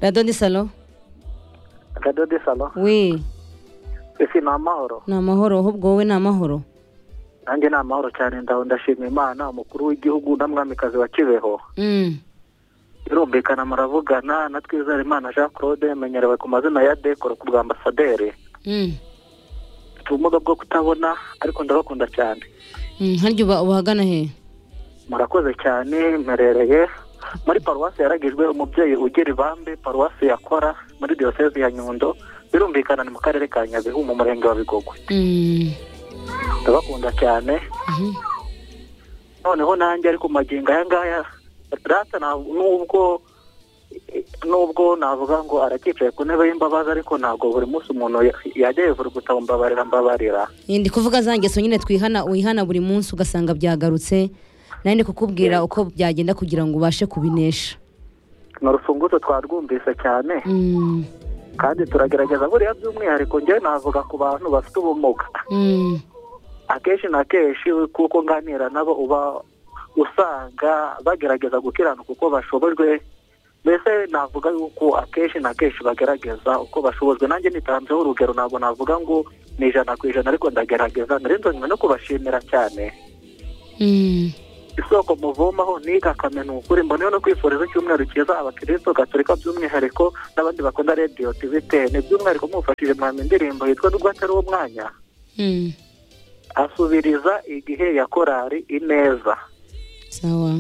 Rado Nisalo radiyo de salo we ese ni amahoro ni amahoro ahubwo wowe ni amahoro nanjye ni amahoro cyane ndaho ndashima imana umukuru w'igihugu n'umwamikazi wa kibeho Mm. birumvikana muravugana na twizere imana jean claude menyerewe ku mazina ya dekoro ku bwa ambasaderi Mm. mfite ubumuga bwo kutabona ariko ndabakunda cyane Mm, harya uba ubahagana he murakoze cyane mperereye muri paruwasi yaragijwe umubyeyi ugira ibambe paruwasi yakora muri diyoseze ya nyundo birumvikana ni mu karere ka nyabihu mu murenge wa bigogwe Mm. ndabakunda cyane Mhm. noneho nanjye ariko magingo aya ngaya rata ntabwo- nubwo nubwo navuga ngo aracyicaye ku ntebe y'imbabazi ariko ntabwo buri munsi umuntu ya- yajya yivura gutaba mbabarira mbabarira Eh, ndi kuvuga za ngeso nyine twihana wihana buri munsi ugasanga byagarutse nawe ndi kukubwira uko byagenda kugira ngo ubashe kubinesha ni urufunguzo twarwumvise cyane Mm. kandi turagerageza buriya by'umwihariko njyewe navuga ku bantu bafite ubumuga Mm. akenshi na kenshi kuko nganira nabo uba usanga bagerageza gukiranuka uko bashobojwe mbese navuga yuko akenshi na kenshi bagerageza uko bashobojwe nanjye nitanzeho urugero ntabwo navuga ngo ni ijana ku ijana ariko ndagerageza nzonywe no kubashimira cyane Mm. isoko muvomaho ni igakame ni ukuri mboneyeho no kwifuriza icyumweru cyiza abakiristo gaturika by'umwihariko n'abandi bakunda radiyo tiviteni by'umwihariko mufashije mwami indirimbo yitwa n'ubwo atari uwo mwanya Mm. asubiriza igihe ya korari ineza sawa